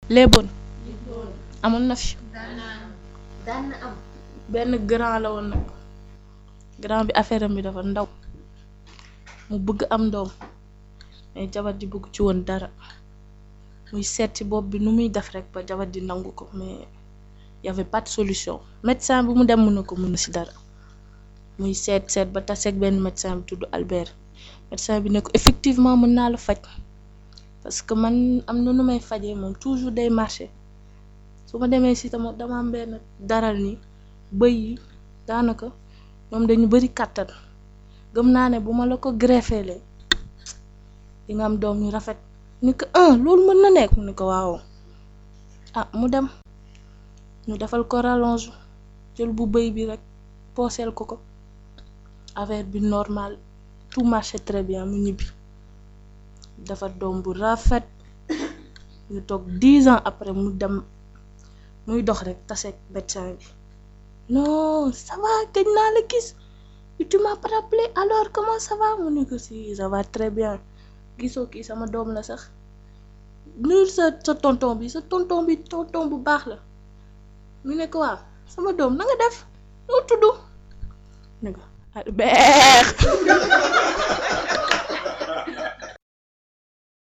léeboon amoon na fi daan na am benn grand la woon nag grand bi affaire am bi dafa ndaw mu bëgg am doom mais jabar ji bëgg ci woon dara muy seet ci bopp bi nu muy def rek ba jabar ji nangu ko mais y avait pas de solution médecin bi mu dem mën na ko mën si dara muy seet seet ba taseeg benn médecin bi tudd Albert médecin bi ne ko effectivement mën naa la faj parce que man am na nu may fajee moom toujours day marché su ma demee si tama dama am benn daral ni bëy yi daanaka ñoom dañu bari kàttan gëm naa ne bu ma la ko greffeele di nga am doom yu rafet ni ko ah loolu mën na nekk mu ne ko waaw ah mu dem ñu defal ko rallonge jël bu bëy bi rek pooseel ko ko affaire bi normal tout marché très bien mu ñibbi defar doom bu rafet ñu toog dix ans après mu dem muy dox rek taseeg médecin bi non ça va gëj naa la gis tu m'as pas rappelé alors comment ça va mu ne ko si ça va très bien gisoo kii sama doom la sax nuyul sa sa tonton bi sa tonton bi tonton bu baax la mu ne ko waaw sama doom na nga def noo tudd ne ko Albert